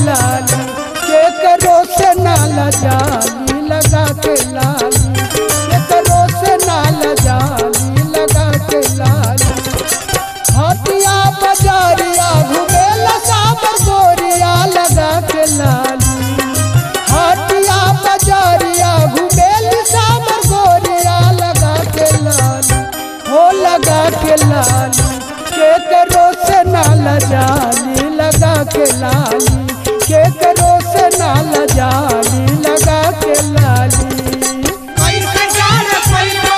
लाली के करो से नाला जाली लगा के लाली के करो से नाला जाली लगा के लाली हटिया बजारिया घुमेला साबर गोरिया लगा के लाली हटिया बजारिया घुमेली साबर गोरिया लगा के लाली हो लगा के लाली के करो से नाला जाली लगा के लाली के करो से नाला जाली लगा के लाली कैसे गाड़ पैबा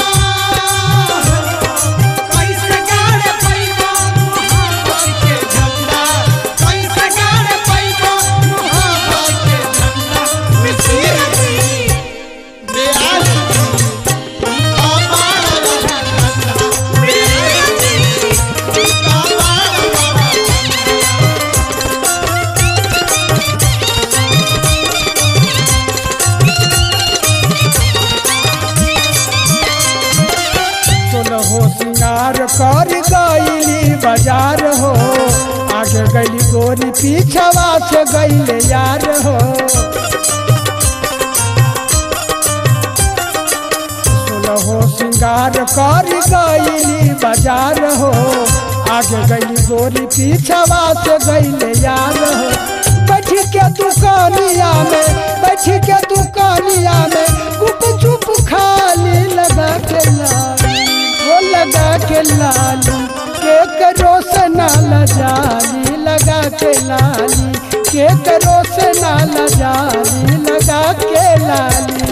कैसे गाड़ पैबा मुहाबत के झंडा कैसे गाड़ पैबा मुहाबत के झंडा मिसिर दी बेआस अपार झंडा मिसिर दी अपार हो सिंगार कर गईली बाजार हो आगे गईली गोरी पीछवा से गईले यार हो हो सिंगार कर गईली बाजार हो आगे गईली गोरी पीछवा से गईले यार हो बैठ के दुकानिया में बैठ के दुकानिया में गुप चुप खाली लगा के लाली वो लगा के लाली के करो से नाला जाली लगा के लाली के करो से नाला जाली लगा के लाली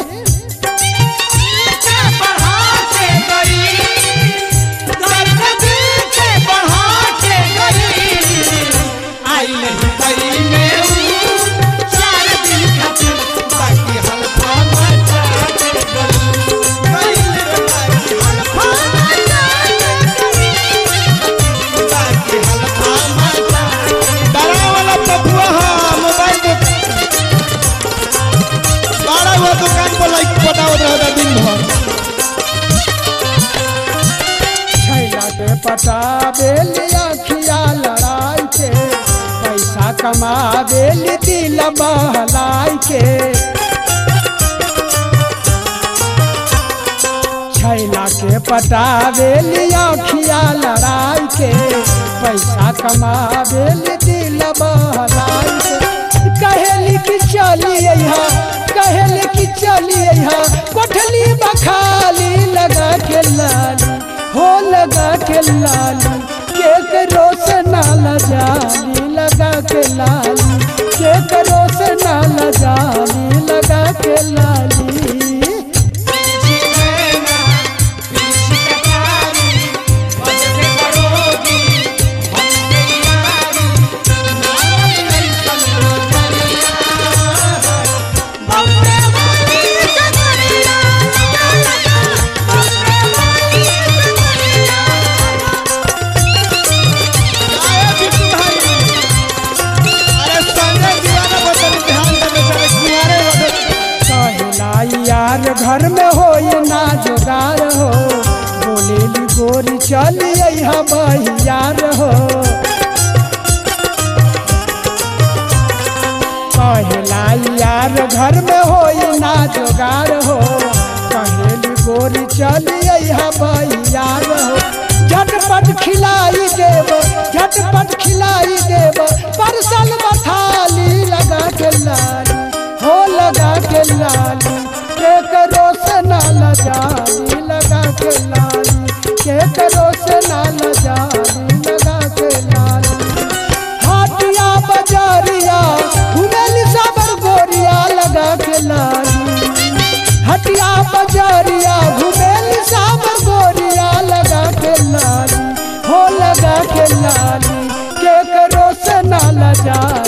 के बढ़ा के गई दर्द दिल के बढ़ा के गई आई नहीं गई में हूँ चार दिन खातिर बाकी हल्का मचा के गई गई रे बाकी हल्का मचा के गई बाकी हल्का मचा डरा वाला पपुआ हा मोबाइल में बारह हुआ दुकान पर लाइक पटावत रहता दिन भर छैला के पटा बेली अखिया लड़ाई के पैसा कमा बेली दिल बहलाई के छैला के पटा बेली अखिया लड़ाई के पैसा कमा बेली दिल बहलाई के कहेली कि चली यहाँ कहेली कि चली यहाँ कोठली बखाली लगा के लाली हो लगा के लाली के करो से नाला जाली लगा के लाली के करो से नाला जाली लगा के लाली आए बिट्टू भाई अरे संजय दीवाना बदल ध्यान दे बेचारे कुंवारे रहे कहलाई यार घर में हो ना जोगार हो बोलेली गोरी चली यहाँ बहियार हो कहलाई यार घर में हो ना जोगार हो कहेली गोरी चली यहाँ बहियार हो झटपट खिलाई देव झटपट खिलाई देव परसल मथाली लगा के लाली हो लगा के लाली के करो से नाला जाली लगा के लाली के करो से नाला जाली लगा के लाली हाटिया बजारिया घुमेली साबर गोरिया लगा के लाली हटिया बजारिया घुमेली साबर गोरिया लगा के लाली हो लगा के लाली के करो से नाला जाली